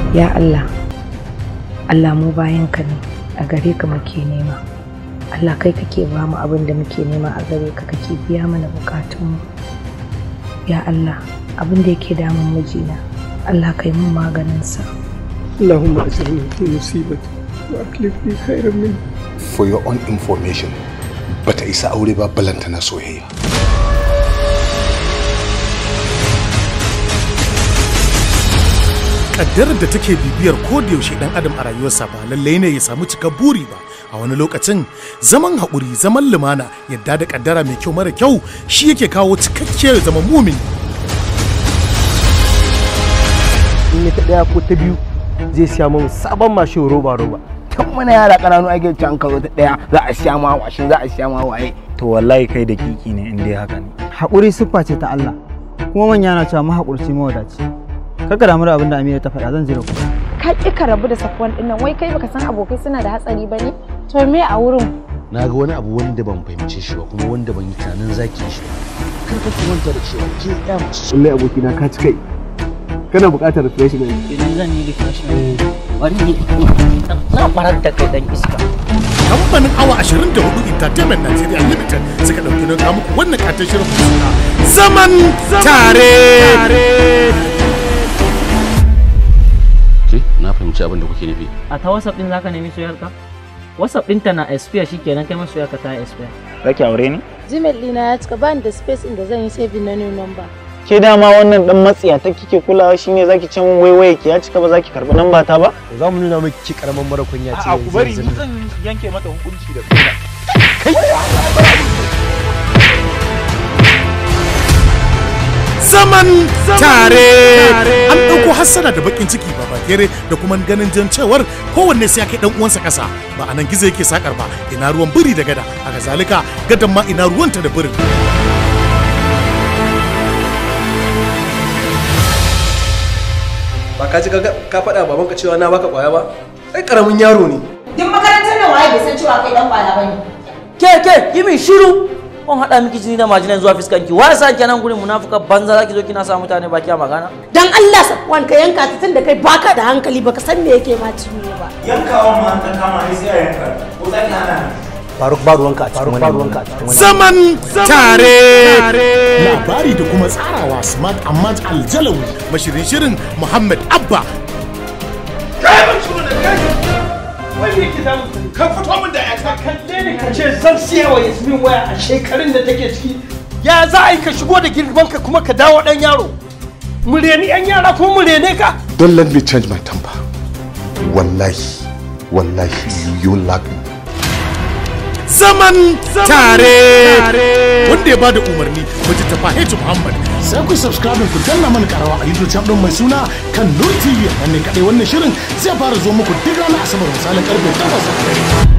ya Allah Allah mu bayanka ne a gare ka muke nema Allah kai kake ba mu abin da muke nema a gare ka kake biya mana bukatunmu ya Allah abin da yake damun mijina Allah kai mun maganinsa اللهم اجرني في مصيبتي واكلف لي خيرا منها for your own information bata isa aure ba balanta na soyayya kaddarar da take bibiyar yaushe dan adam a rayuwarsa ba lallai ne ya samu cikar buri ba a wani lokacin zaman haƙuri zaman lumana yadda da kaddara mai kyau mara kyau shi yake kawo cikakkiyar zama mumin in ya ta daya ko ta biyu zai siya min sabon mashin roba roba tun muna yara ƙananu ake can karo ta daya za a siya ma washin za a siya ma waye to wallahi kai da kiki ne in dai haka ne haƙuri siffa ce ta Allah kuma manya na cewa mahaƙurci mawadaci kaka damu da abin da Amira ta faɗa zan jira ku ka ƙi ka rabu da safuwan ɗin nan wai kai baka san abokai suna da hatsari ba ne to me a wurin na ga wani abu wanda ban fahimce shi ba kuma wanda ban yi tunanin zaki shi ba kar ka ki manta da cewa ke ya mace wallahi abokina ka ci kai kana buƙatar refreshment idan zan yi refreshment bari yi na farar da kai dan iska kamfanin awa 24 entertainment nigeria limited suka ɗauki don kawo muku wannan katon shirin suna zaman tare ke na fahimci abin da kuke nufi a ta whatsapp din zaka nemi soyarka whatsapp ɗinta na expire shikenan kai ma soyarka ta expire zaki aure ni gmail ɗina ya cika bani da space inda zan yi saving na new number ke dama wannan dan matsiya ta kike kulawa shine zaki ce min waiwaye ki ya cika ba zaki karbi nan ba ta ba za mu nuna miki karaman mara kunya ce a ku bari ni zan yanke mata hukunci da kaina zaman tare an ɗauko hassana da bakin ciki ba bakere da kuma ganin jan cewar kowanne sai ya kai dan uwansa ƙasa ba a nan gizo yake sakar ba ina ruwan biri da gada haka zalika gadan ma ina ruwanta da birin ba ka ji ka faɗa babanka cewa na baka kwaya ba ai karamin yaro ne Duk makarantar nan waye bai san cewa kai dan kwala bane. ke ke yi min shiru kun haɗa miki jini da majinan zuwa fiskanki wa sa kenan gurin munafuka banza zaki zo kina sa mutane baki a magana Dan Allah Safwan ka yanka ta tun da kai baka da hankali baka san me yake ma ciwo ba. yankawa ma ta kama ne sai a yanka ko zaki hana faruk ba ruwanka a cikin wani ruwanka a cikin wani zaman tare labari da kuma tsarawa smart ahmad aljalawi mashirin shirin muhammad abba wai me yake damu ka fito min da yata kalle ne ka ce zan siya wa yasmin waya a shekarun da take ciki ya za a yi ka shigo da girman ka kuma ka dawo dan yaro mu reni yan yara ko mu rene ka don't let me change my temper wallahi wallahi you lack me zaman tare wanda ya bada umarni wajen tafa H Muhammad sai ku subscribe ku danna mana karawa a YouTube channel mai suna kan Nur TV nan ne kadai wannan shirin zai fara zo muku duk ranar asabar misalin karfe 8